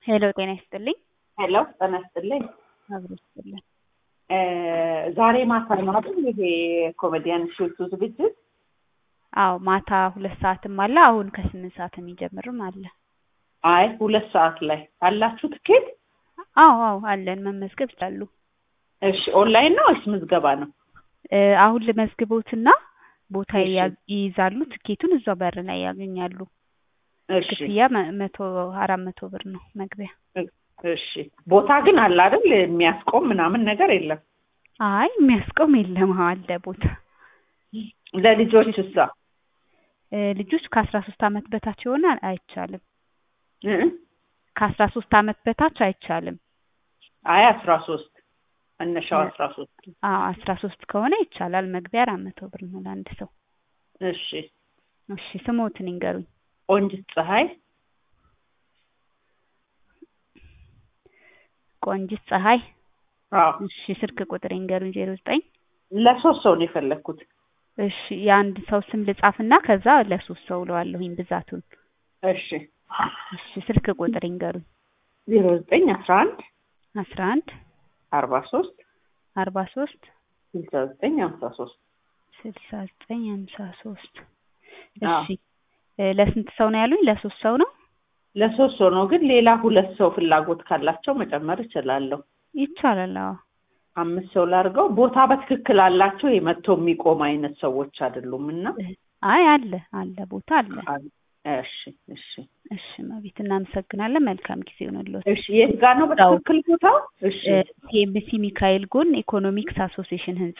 ሄሎ ጤና ይስጥልኝ። ሄሎ ጤና ይስጥልኝ። አብሮ ይስጥልኝ። ዛሬ ማታ ነው አይደል ይሄ ኮሜዲያን ሾቱ ዝግጅት? አዎ ማታ ሁለት ሰዓትም አለ። አሁን ከስምንት ሰዓት የሚጀምርም አለ። አይ ሁለት ሰዓት ላይ አላችሁ ትኬት? አዎ አዎ አለን። መመዝገብ ይችላሉ። እሺ ኦንላይን ነው ወይስ ምዝገባ ነው? እ አሁን ልመዝግቦትና ቦታ እሺ። ይያ- ይይዛሉ። ትኬቱን እዛው በር ላይ ያገኛሉ። እሺ ክፍያ መ- መቶ አራት መቶ ብር ነው መግቢያ። እሺ። ቦታ ግን አለ አይደል? የሚያስቆም ምናምን ነገር የለም። አይ የሚያስቆም የለም። አዎ አለ ቦታ። ለልጆች እሳ እ ልጆች ከአስራ ሶስት አመት በታች የሆነ አይቻልም። እ? ከአስራ ሶስት አመት በታች አይቻልም። አይ አስራ ሶስት መነሻው አስራ ሶስት አዎ አስራ ሶስት ከሆነ ይቻላል። መግቢያ አራት መቶ ብር ነው ለአንድ ሰው። እሺ። እሺ ስሞትን ይንገሩኝ። ቆንጅት ፀሐይ ቆንጂት ፀሐይ። አዎ እሺ ስልክ ቁጥር ይንገሩኝ። ዜሮ ዘጠኝ ለሶስት ሰው ነው የፈለግኩት። እሺ የአንድ ሰው ስም ልጻፍና ከዛ ለሶስት ሰው እለዋለሁኝ ብዛቱን። እሺ እሺ ስልክ ቁጥር ይንገሩኝ። ዜሮ ዘጠኝ አስራ አንድ አስራ አንድ አርባ ሶስት አርባ ሶስት ስልሳ ዘጠኝ ሀምሳ ሶስት ስልሳ ዘጠኝ ሀምሳ ሶስት አዎ። እሺ እ ለስንት ሰው ነው ያሉኝ? ለሶስት ሰው ነው ለሶስት ሰው ነው ግን ሌላ ሁለት ሰው ፍላጎት ካላቸው መጨመር እችላለሁ። ይቻላል። አዎ አምስት ሰው ላድርገው። ቦታ በትክክል አላቸው የመጥቶ የሚቆም አይነት ሰዎች አይደሉም እና አይ አለ አለ ቦታ አለ። እሺ እሺ እሺ መቤት እናመሰግናለን። መልካም ጊዜ ይሆንልዎት። እሺ የት ጋር ነው በትክክል ቦታው? እሺ ሲኤምሲ ሚካኤል ጎን ኢኮኖሚክስ አሶሲዬሽን ህንጻ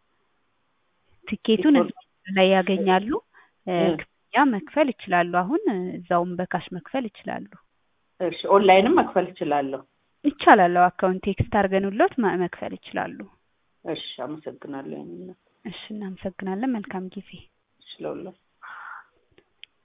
ትኬቱን ኢኮኖ- እዛው ላይ ያገኛሉ። እ እ። ክፍያ መክፈል ይችላሉ። አሁን እ እዛውም በካሽ መክፈል ይችላሉ። እሺ ኦንላይንም መክፈል እችላለሁ። ይቻላል። አዎ አካውንት ቴክስት አድርገንልዎት ማ- መክፈል ይችላሉ። እሺ አመሰግናለሁ። ያንን እሺ እናመሰግናለን። መልካም ጊዜ እሺ ለሁላችሁ